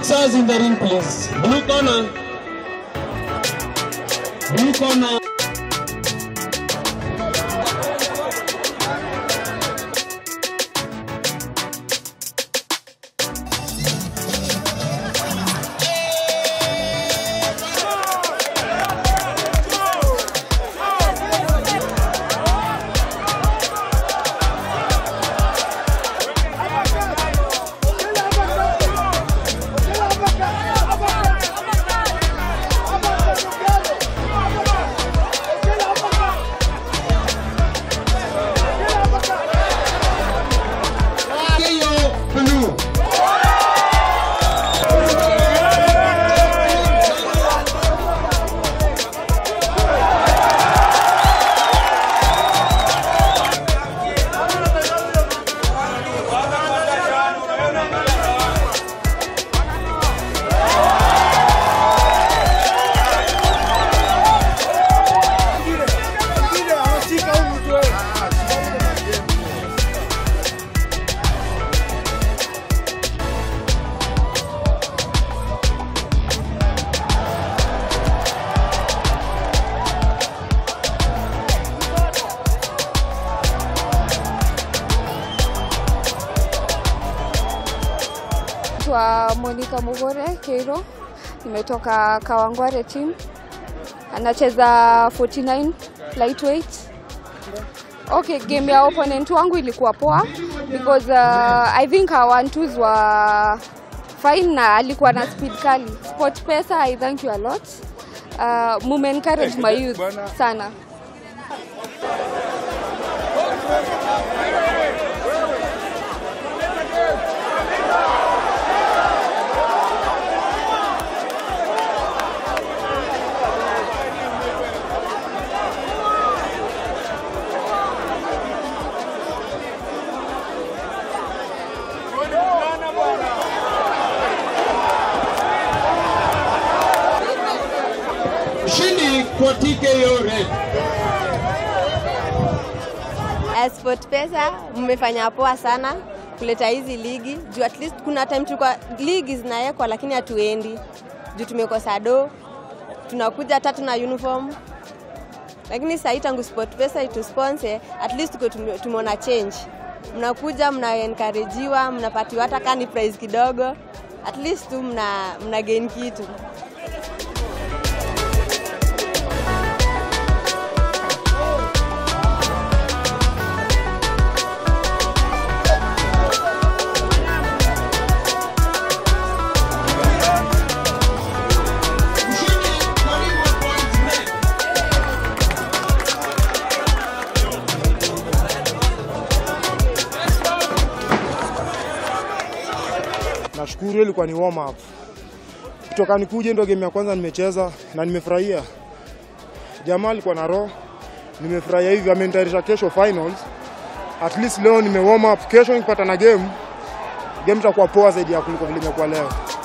boxers in the ring, please. Blue corner. Blue corner. Keyo Blue. Naitwa Monica Mugore Keiro, nimetoka Kawangware team, anacheza 49 lightweight. Okay, game ya opponent wangu ilikuwa poa because uh, I think our one twos were fine na alikuwa na speed kali. Sport Pesa, I thank you a lot. Uh, mume encourage my youth sana. Mshindi kwa TKO Red. Sport Pesa mmefanya poa sana kuleta hizi ligi juu at least kuna time tulikuwa ligi zinawekwa lakini hatuendi juu tumekosa do, tunakuja hata tuna uniform, lakini sahii tangu Sport Pesa itusponsor at least tuko tume- tumeona change. Mnakuja mna encouragewa, mnapatiwa hata kani prize kidogo, at least tu mna, mna gain kitu. Mshindi kwa Remo Points Red. Nashukuru hiyo ilikuwa ni warm up. Kutoka nikuje ndo game ya kwanza nimecheza na nimefurahia. Jamaa alikuwa na roho. Nimefurahia hivi amenitayarisha kesho finals. At least leo nime warm up. Kesho nikipata na game game itakuwa poa zaidi ya kuliko vile imekuwa leo.